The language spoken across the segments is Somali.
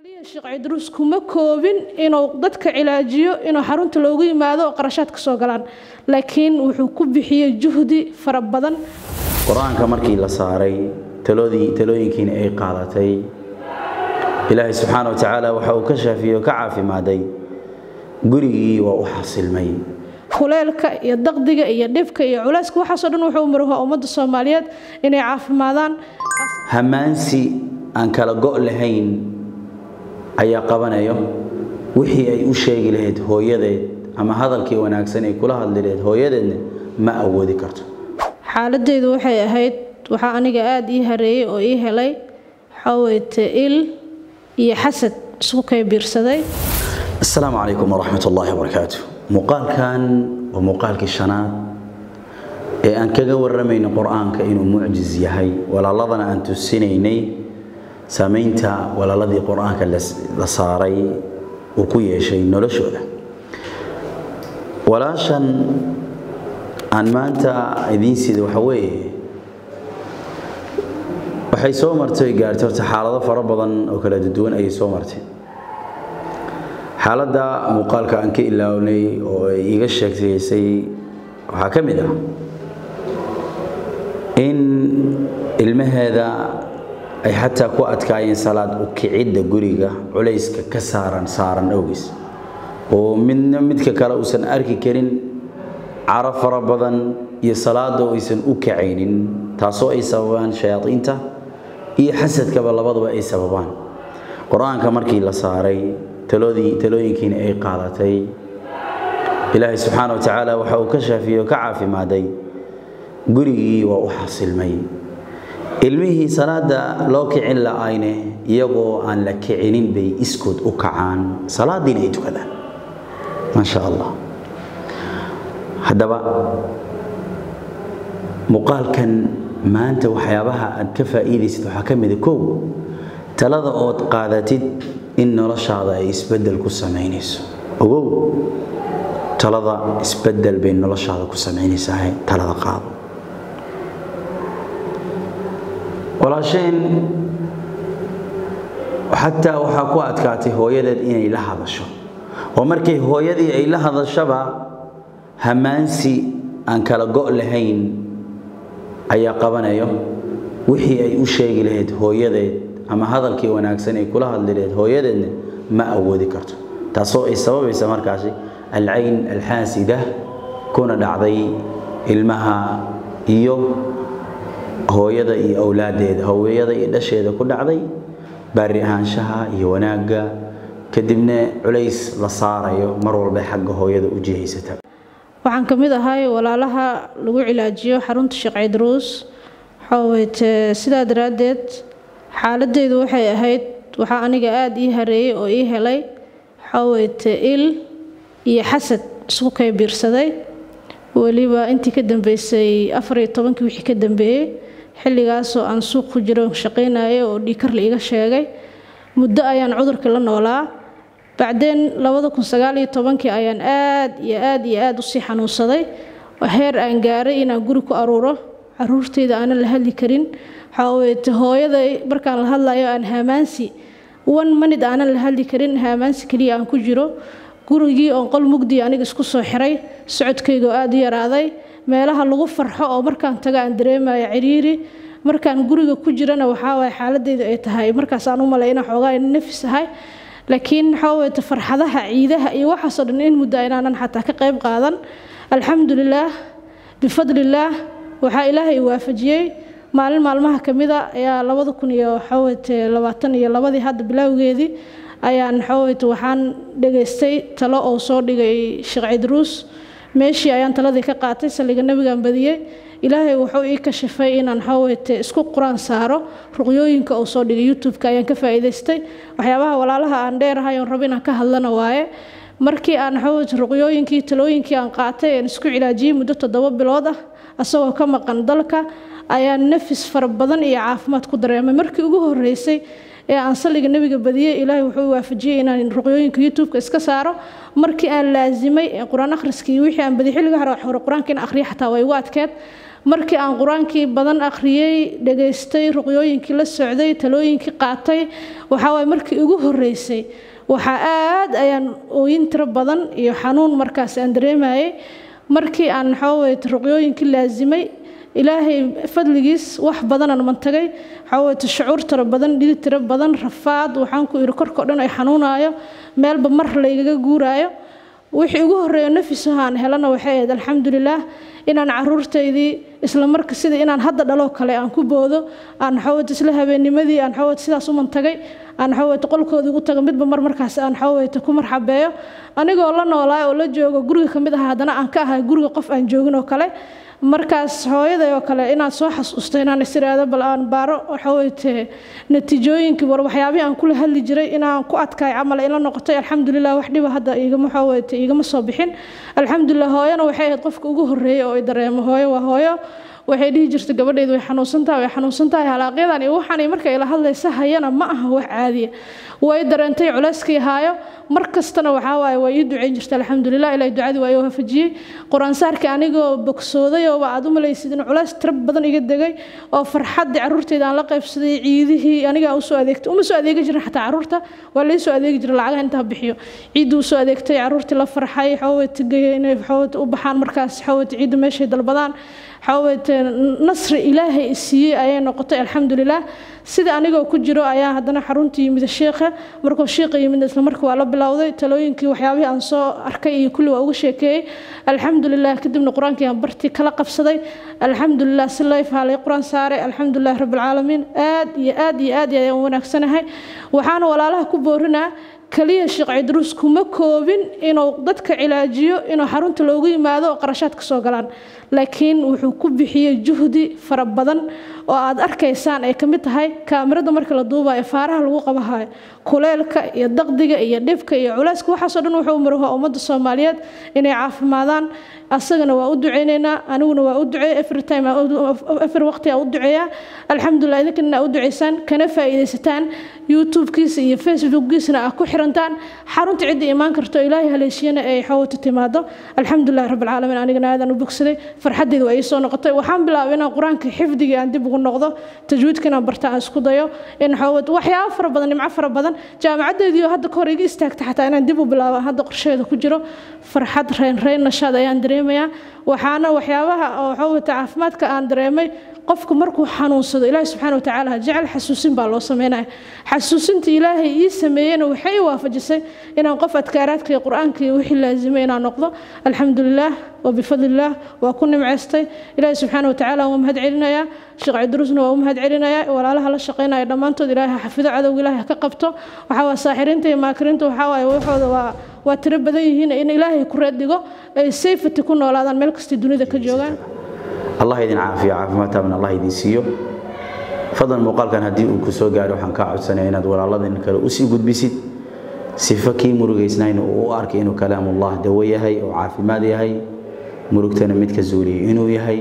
kaliya sheekh cidruus kuma koobin inuu dadka cilaajiyo inuu xarunta loogu yimaado oo qarashaad ka soo galaan laakiin wuxuu ku bixiyey juhdi fara badan qur-aanka markii la saaray talodii talooyinkiina ay qaadatay ilaahay subxaana wa tacaala waxa uu ka shaafiyey oo ka caafimaaday gurigii waa u xasilmay kuleelka iyo daqdiga iyo dhibka iyo culayska waxaasoo dhan wuxuu maruhaa ummadda soomaaliyeed inay caafimaadaan hamaansi aan kala go' lahayn ayaa qabanayo wixii ay u sheegi lahayd hooyadeed ama hadalkii wanaagsan ay kula hadli lahayd hooyadeedna ma awoodi karto xaaladeydu waxay ahayd waxaa aniga aada ii hareeyey oo ii helay xaweyte il iyo xasad isku kay biirsaday asalaamu calaykum waraxmat ullaahi wabarakaatu muuqaalkan waa muuqaalkii shanaad ee aan kaga warramayno qur-aanka inuu mucjiz yahay walaaladana aan tusinaynay saamaynta walaaladii qur-aanka la saaray uu ku yeeshay noloshooda walaashan aan maanta idiin sida waxa weeye waxay soo martay gaartay horta xaalado fara badan oo kala duwan ayay soo martay xaaladda muuqaalka aan ka ilaawnay oo ay iiga sheegtaysay waxaa ka mid ah in ilmaheeda ay xataa ku adkaayeen salaad u kicidda guriga culayska ka saaran saaran awgiis oo midna midka kale uusan arki karin caro fara badan iyo salaada aysan u kacaynin taasoo ay sababaan shayaadiinta iyo xasadkaba labaduba ay sababaan qur-aanka markii la saaray talodii talooyinkiina ay qaadatay ilaahay subxaana wa tacaala waxa uu ka shaafiyey oo ka caafimaaday gurigii waa u xasilmay ilmihii salaada loo kicin la-ayne iyagoo aan la kicinin bay iskood u kacaan salaadiina ay tukadaan maasha allah haddaba muuqaalkan maanta waxyaabaha aad ka faa'iidaysid waxaa ka mida kow talada ood qaadatid in noloshaada ay isbeddel ku samaynayso ogow talada isbeddel bay noloshaada ku samaynaysaa talada qaado walaasheen xataa waxaa ku adkaatay hooyadeed inay la hadasho oo markay hooyadii ay la hadashaba hamaansi aan kala go' lahayn ayaa qabanayo wixii ay u sheegi lahayd hooyadeed ama hadalkii wanaagsan ay kula hadli lahayd hooyadeedna ma awoodi karto taasoo ay sababaysa markaasi alcayn alxaasida kuna dhacday ilmaha iyo hooyada iyo awlaadeeda hooyada iyo dhasheeda ku dhacday baari ahaanshaha iyo wanaagga kadibna culays la saarayo mar walba xagga hooyada u jihaysata waxaan ka mid ahay walaalaha lagu cilaajiyo xarunta sheekh cidruus waxaweyte sidaa daraaddeed xaaladeydu waxay ahayd waxaa aniga aada ii hareeyey oo ii helay waxaweyte il iyo xasad isku kay biirsaday weliba intii ka dambeysay afariyo tobankii wixii ka dambeeyey xilligaasoo aan suuq ku jiro shaqaynaya oo dhiikar la iga sheegay muddo ayaan cudurkii la noolaa bacdeen labada kun sagaaliyo tobankii ayaan aad iyo aad iyo aada usii xanuunsaday heer aan gaaray inaan guri ku aruuro caruurteyda aanan la hadli karin waxaaweyte hooyada markaan la hadlayo aan haamaansi one minid aanan la hadli karin haamaansi keliya aan ku jiro gurigii oon qol mugdi aniga isku soo xiray socodkayga oo aada u yaraaday meelaha lagu farxo oo markaan tago aan dareemayo ciriiri markaan guriga ku jirana waxaawaye xaaladeydu ay tahay markaas aan u malay inaan xoogaa nafis ahay laakiin waxaaweyte farxadaha ciidaha iyo waxaasoo dhan in muddo inaanan xataa ka qayb qaadan alxamdulilaah bifadlillaah waxaa ilaahay waafajiyey maalin maalmaha ka mida ayaa labada kun iyo waxaweyte labaatan iyo labadii hadda bilowgeedii ayaan waxaweyte waxaan dhegaystay talo oo soo dhigay sheekh cidruus meeshii ayaan taladii ka qaatay saliga nebigaan badiyey ilaahay wuxuu ii kashifay inaan waxaweyte isku qur-aan saaro ruqyooyinka uu soo dhigay youtube-ka ayaan ka faa'iidaystay waxyaabaha walaalaha aan dheerahay oon rabo inaan ka hadlana waaye markii aan waxaweyte ruqyooyinkii talooyinkii aan qaatay aan isku cilaajiyey muddo toddoba bilood ah asagoo ka maqan dalka ayaan nafis fara badan iyo caafimaad ku dareemay markii ugu horeysay ee aan saliga nebiga badiyey ilaahay wuxuu waafajiyey inaan ruqyooyinka youtube-ka iska saaro markii aan laasimay ee qur-aan akhriskii wixii aan badiyey xilliga hore hore qur-aanka in akhriya xataa way igu adkeed markii aan qur-aankii badan akhriyey dhegaystay ruqyooyinkii la socday talooyinkii qaatay waxaawaay markii ugu horreysay waxaa aad ayaan ooyin tiro badan iyo xanuun markaas aan dareemayay markii aan maxaaweyte ruqyooyinkii laasimay ilaahay fadligiis wax badanaan mantagay waxaaweyte shucuur tiro badan dhidi tiro badan rafaad waxaan ku idhi korkao dhan ay xanuunaayo meelba mar laygaga guuraayo wixii ugu horreeyo nafisahaan helana waxay ahayd alxamdulilaah inaan caruurtaydii isla marka sida inaan hadda dhaloo kale aan ku boodo aan xawat isla habeennimadii aan xawat sidaas u mantagay aan xawat qolkooda ugu tago midba mar markaas aan xawat ku marxabeeyo anigoo la noolaa oo la joogo guriga ka mid ah haddana aan ka ahay guriga qof aan joogin oo kale markaas hooyaday oo kale inaad soo xasuusto inaan is iraado bal aan baaro waxaweyte natiijooyinkii war waxyaabihii aan kula hadli jiray inaan ku adkaay camal ila noqotay alxamdulilah wax dhiba hadda igama waxaweyte igama soo bixin alxamdulilah hooyana waxay ahayd qofka ugu horreeyay oo i dareemo hooyo waa hooyo waxay dhihi jirtay gabadheedu way xanuunsantahay way xanuunsantahay halaaqyadan iyo waxaan markay ila hadlaysa hayana ma aha wax caadiya way dareentay culeyskii haayo mar kastana waxaa waaye way ii ducayn jirtay alxamdulilah ilaahay ducadii waa ii waafajiyey qur-aansaarkii anigoo bogsooday oo aad u malaysid in culeys tiro badan iga degay oo farxaddii carruurtayda aan la qaybsaday ciidihii aniga aan usoo adeegtay uma soo adeegi jirin xataa carruurta waa lai soo adeegi jiray lacagaha intaa bixiyo ciiddii usoo adeegtay carruurtii la farxay xaweyte gaya inay xaweyte u baxaan markaas xaweyte ciidda meeshay dalbadaan xaweyte nasri ilaahay siiyey ayay noqotay alxamdulilah sida anigoo ku jiro ayaa haddana xaruntii yimid sheekha markuu sheekha yimid isla markii waa la bilowday talooyinkii waxyaabihii aan soo arkay iyo kulli waa uga sheekeeyey alxamdulilah kadibna qur-aankii aan bartii kala qabsaday alxamdulilah si layf halay qur-aan saaray alxamdulilah rabbilcaalamiin aad iyo aad iyo aad ayaan wanaagsanahay waxaana walaalaha ku boorinaa kaliya sheekh cidruus kuma koobin inuu dadka cilaajiyo inuu xarunta loogu yimaado oo qarashaad ka soo galaan laakiin wuxuu ku bixiyey juhdi fara badan oo aad arkaysaan ay ka mid tahay kaamirada marka la duubayo faaraha lagu qabahayo kuleelka iyo daqdiga iyo dhibka iyo culeyska waxaasoo dhan wuxuu maraha ummadda soomaaliyeed inay caafimaadaan asagana waa u duceyneynaa aniguna waa u duceey every time every waqti aan u duceeyaa alxamdulilah idinkana u duceysaan kana faa'iidaysataan youtube-kiisa iyo facebookkiisana aad ku xirantaan xarunta cidda imaan karto ilaahay haleeshiyana ay xawata timaado alxamdulilah rabbilcaalamiin anigana aadaan u bogsaday farxaddeyda waa ii soo noqotay waxaan bilaabay inaan qur-aanka xifdigii aan dib ugu noqdo tajwiidka inaan barta aan isku dayo in xawad waxyaabo fara badan nimco fara badan jaamacaddeedii oo hadda kahor iga istaagta xataa inaan dib u bilaabo hadda qorsheeda ku jiro farxad reyn reyn nashaad ayaan dareemayaa waxaana waxyaabaha oo xawata caafimaadka aan dareemay qofku markuu xanuunsado ilaahay subxaana watacaala jecel xasuusin baa loo sameynaya xasuusinta ilaahay ii sameeyena waxay i waafajisay inaan qof adkaaraadka iyo qur-aanka iyo wixii laazimay inaan noqdo alxamdulilah wabifadlillaah waa ku nimcaystay ilaahay subxaana watacaala waa mahad celinayaa sheekh cidruusna waa u mahad celinayaa walaalaha la shaqaynaya dhammaantood ilaahay xafido cadowga ilaahay ka qabto waxaa waa saaxiriinta iyo maakiriinta waxaa waaye waxooda waa waa tiro badan yihiin in ilaahay ku reedigo ay safety ku noolaadaan meel kastay dunida ka joogaan allah idin caafiyo caafimaad taaban allah idin siiyo fadlan muuqaalkan haddii uu ku soo gaaro waxaan kaa codsanaya inaad walaaladin kale usii gudbisid sifo kii murugaysnayna uu u arkay inuu kalaamullah dawo yahay oo caafimaad yahay murugtana mid ka zuuliyay inuu yahay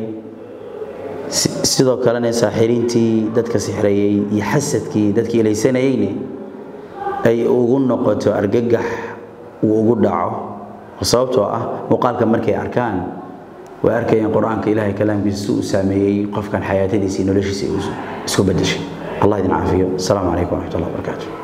sidoo kalena saaxiriintii dadka sixrayey iyo xasadkii dadkii ilaysanayeyne ay ugu noqoto argagax uu ugu dhaco sababtoo ah muuqaalka markay arkaan way arkayeen qur-aanka ilaahay kalaamkiisa si uu saameeyey qofkan xayaatadiisa iyo noloshiisa isku bedeshay allah idin caafiyo asalaamu calaykum waraxmat ullah wabarakaatu